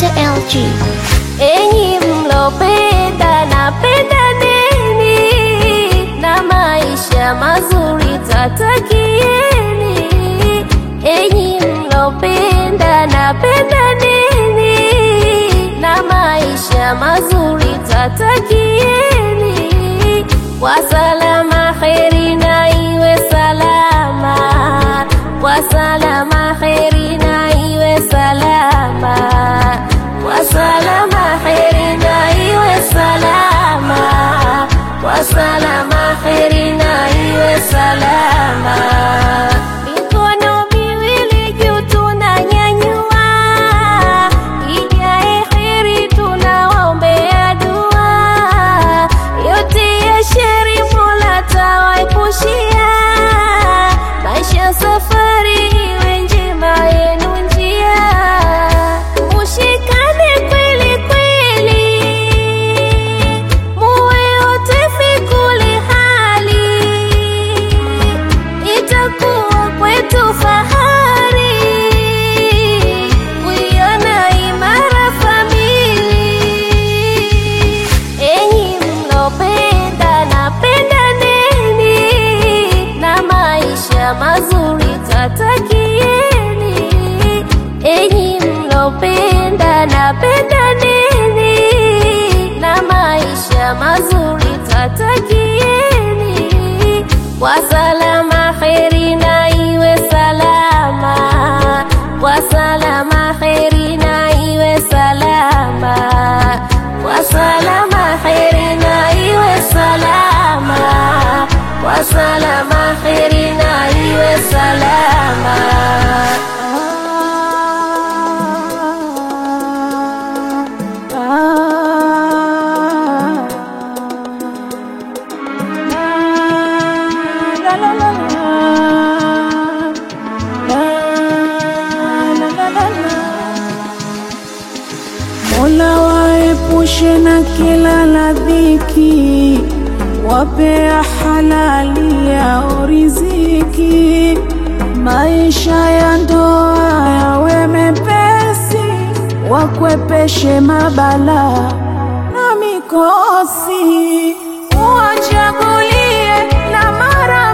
LG. Enyi mlopenda na pendaneni, na maisha mazuri tatakieni. Enyi mlopenda na pendaneni, na maisha mazuri tatakieni. Kwa salama kheri na iwe salama, kwa salama kheri na iwe salama, kwa salama kheri na iwe salama, kwa salama kheri na iwe salama. Mikono miwili juu tunanyanyua, ijae kheri tunawaombea dua, yote ya sheri Mola tawaepushia, maisha safari iwe njema yenu njia, mushikane kweli kweli, muwe wote fi kuli hali, itakuwa kwetu fahari kuiona imara famili. Enyi mlopenda na pendaneni, na maisha mazuri tatakieni. Enyi mlopenda na pendaneni, na maisha mazuri tatakieni. Kwa salama kheri na iwe salama, kwa salama kheri na iwe salama, kwa salama kheri na iwe salama, kwa salama kheri na iwe salama. Mola waepushe na kila la dhiki, wapea halali yao riziki, maisha ya ndoa yawe mepesi, wakwepeshe mabala na mikosi, uwachagulie na mara